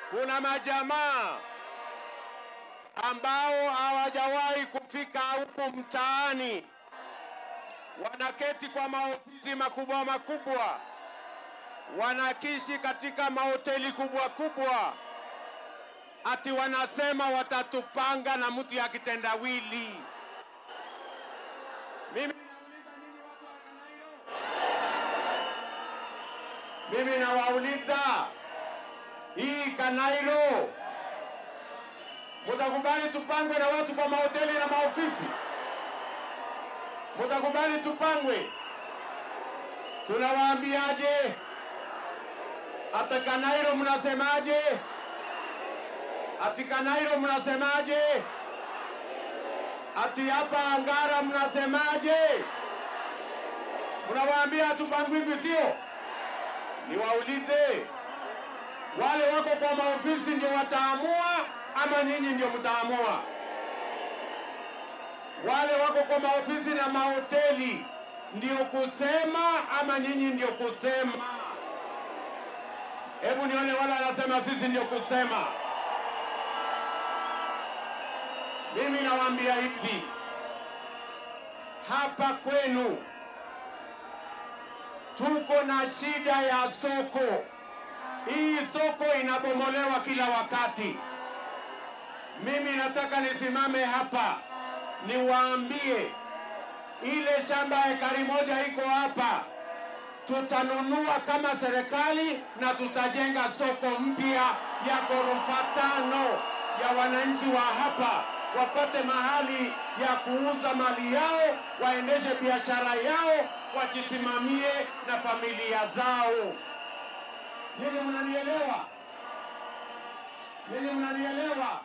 kuna majamaa ambao hawajawahi kufika huku mtaani, wanaketi kwa maofisi makubwa makubwa, wanakishi katika mahoteli kubwa kubwa, ati wanasema watatupanga na mtu ya kitendawili. Mimi mimi nawauliza hii Kanairo, mutakubali tupangwe na watu kwa mahoteli na maofisi? Mutakubali tupangwe? Tunawaambiaje? Hata Kanairo mnasemaje? Ati Kanairo mnasemaje? Ati hapa Angara mnasemaje? Mnawaambia hatupangwingwi, sio? Niwaulize, wale wako kwa maofisi ndio wataamua ama nyinyi ndio mtaamua? Wale wako kwa maofisi na mahoteli ndio kusema ama nyinyi ndio kusema? Hebu nione wale wanasema sisi ndio kusema. Mimi nawaambia hivi, hapa kwenu tuko na shida ya soko. Hii soko inabomolewa kila wakati. Mimi nataka nisimame hapa niwaambie, ile shamba ya ekari moja iko hapa, tutanunua kama serikali na tutajenga soko mpya ya ghorofa tano ya wananchi wa hapa wapate mahali ya kuuza mali yao, waendeshe biashara yao, wajisimamie na familia zao. Nyinyi mnanielewa? Nyinyi mnanielewa?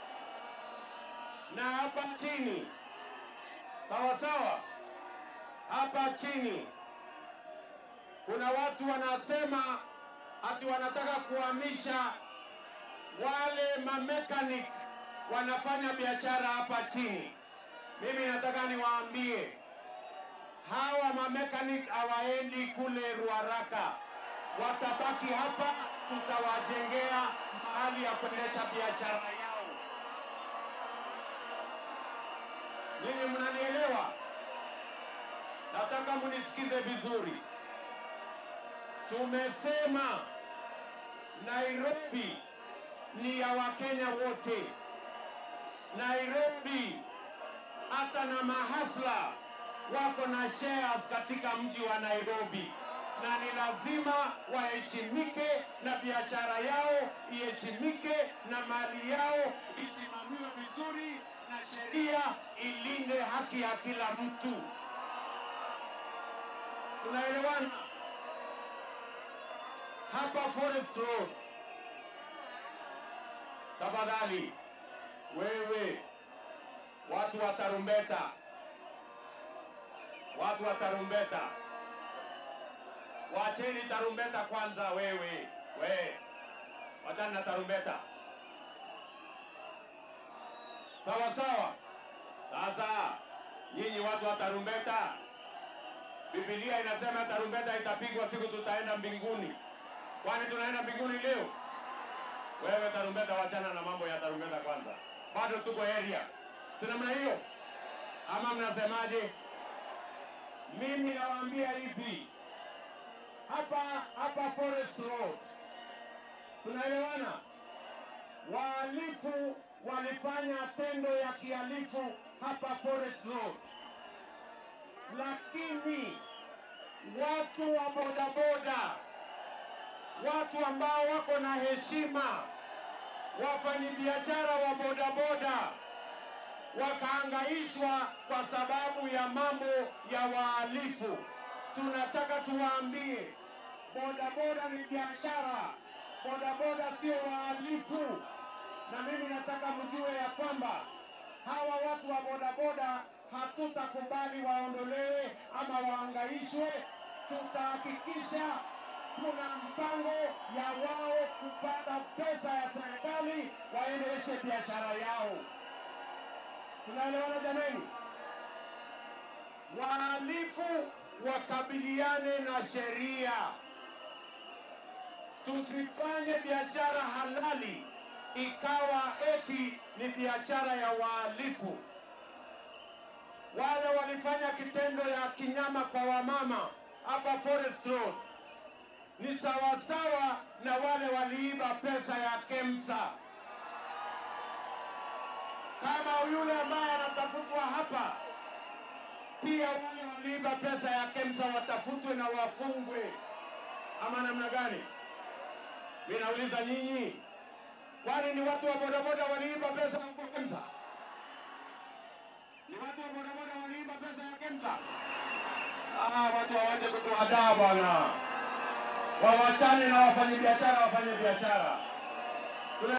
Na hapa chini, sawa sawa, hapa chini kuna watu wanasema ati wanataka kuhamisha wale mamekanik wanafanya biashara hapa chini. Mimi nataka niwaambie hawa mamekanik hawaendi kule Ruaraka, watabaki hapa, tutawajengea mahali ya kuendesha biashara yao. Nyinyi mnanielewa? Nataka munisikize vizuri. Tumesema Nairobi ni ya Wakenya wote. Nairobi hata na mahasla wako na shares katika mji wa Nairobi, na ni lazima waheshimike na biashara yao iheshimike na mali yao isimamiwe vizuri na sheria ilinde haki ya kila mtu. Tunaelewana? Hapa Forest Road, tafadhali wewe, watu wa tarumbeta, watu wa tarumbeta, wacheni tarumbeta kwanza. Wewe we, wachana na tarumbeta, sawa sawa. Sasa nyinyi watu wa tarumbeta, Biblia inasema tarumbeta itapigwa siku tutaenda mbinguni. Kwani tunaenda mbinguni leo? Wewe tarumbeta, wachana na mambo ya tarumbeta kwanza, bado tuko area, si namna hiyo ama mnasemaje? Mimi nawaambia hivi, hapa hapa Forest Road, tunaelewana? Wahalifu walifanya tendo ya kihalifu hapa Forest Road, lakini watu wa bodaboda watu ambao wako na heshima, wafanyabiashara wa bodaboda wakaangaishwa kwa sababu ya mambo ya wahalifu. Tunataka tuwaambie, bodaboda ni biashara, bodaboda sio wahalifu. Na mimi nataka mjue ya kwamba hawa watu wa bodaboda hatutakubali waondolewe ama waangaishwe. Tutahakikisha kuna mpango ya wao kupata pesa ya serikali waendeshe biashara yao. Tunaelewana jameni? Wahalifu wakabiliane na sheria. tusifanye biashara halali ikawa eti ni biashara ya wahalifu. Wale walifanya kitendo ya kinyama kwa wamama hapa Forest Road ni sawasawa na wale waliiba pesa ya KEMSA. Kama yule ambaye anatafutwa hapa, pia wale waliiba pesa ya KEMSA watafutwe na wafungwe, ama namna gani? Mimi nauliza nyinyi, kwani ni watu wa bodaboda waliiba pesa ya KEMSA? Ni watu wa bodaboda waliiba pesa ya KEMSA? Ah, watu wawache kutuhadaa bwana, wawachane na wafanyabiashara wafanye biashara.